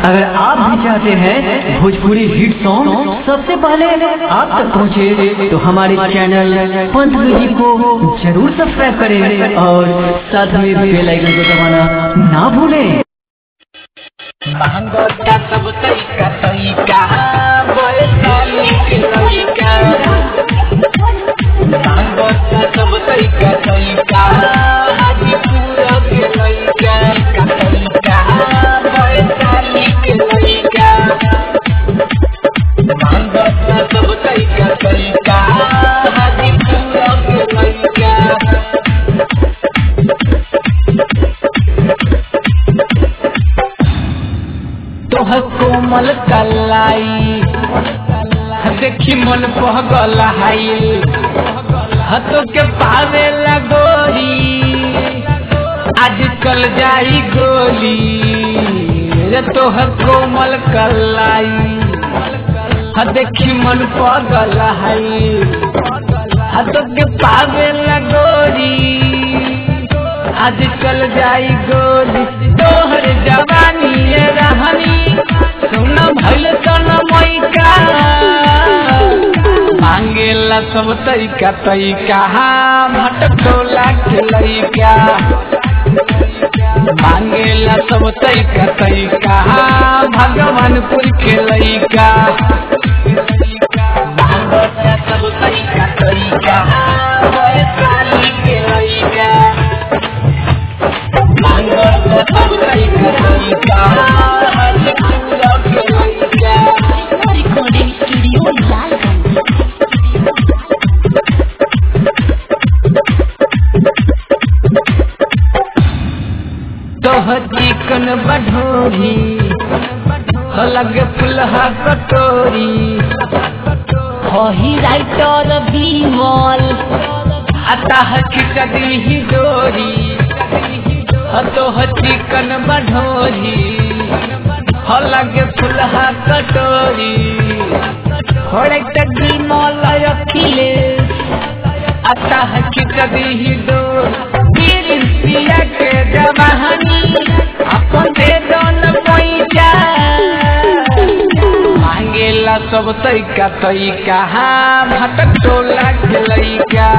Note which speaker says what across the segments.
Speaker 1: अगर आप भी चाहते हैं भोजपुरी हिट सॉन्ग सबसे पहले आप तक पहुंचे तो हमारे चैनल पंथ म्यूजिक को जरूर सब्सक्राइब करें और साथ में बेल आइकन को दबाना ना भूलें
Speaker 2: महंगोटा सब तरीका तरीका वैशाली के लड़का महंगोटा सब तरीका तरीका हाजीपुर के लड़का का तरीका वैशाली के लड़का महंगोटा सब तरीका तरीका हाजीपुर के लड़का तोह कोमल कलाई देखी मन पहगल हाइल हतो के पावे लगोरी आज चल जाई गोली रे तोह कोमल कलाई देखी मन पगल हाइल हतो के पावे लगोरी आज चल जाई गोली तोहर जवानी ये रहनी सुन भइल तन मैका मांगेला सब तरीका तरीका भटकोला के लइका मांगेला सब तरीका तरीका भगवानपुर के लइका मांगेला सब तरीका तरीका वैशाली के लइका
Speaker 3: recording studio Lalganj.
Speaker 2: तोह चिकन बढ़ोरी लगे फुलहा कटोरी
Speaker 3: Hohi writer Bimol.
Speaker 2: अतः खिचड़ी ही डोरी तोह चिकन बढ़ोरी लगे फुलहा कटोरी
Speaker 3: Correct Bimol Achilles.
Speaker 2: अतः खिचड़ी ही डोरी पिया के जवानी अपन दे दोन पैसा मांगेला सब तरीका तरीका भटक टोला के लइका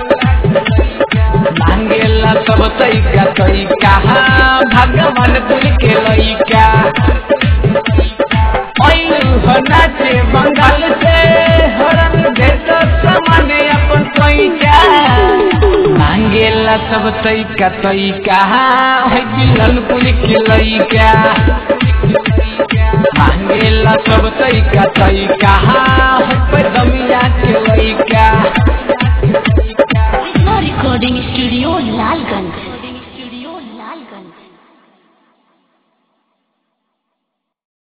Speaker 2: मांगेला सब तरीका तरीका भगवानपुर के लइका ऐलू हो नाचे बंगाल से हरन देश सामाने अपन पैसा मांगेला सब तरीका तरीका है बिलनपुर के लइका मांगेला सब तरीका तरीका है पैदमिया के लइका
Speaker 3: Recording studio Lalganj. Recording studio Lalganj.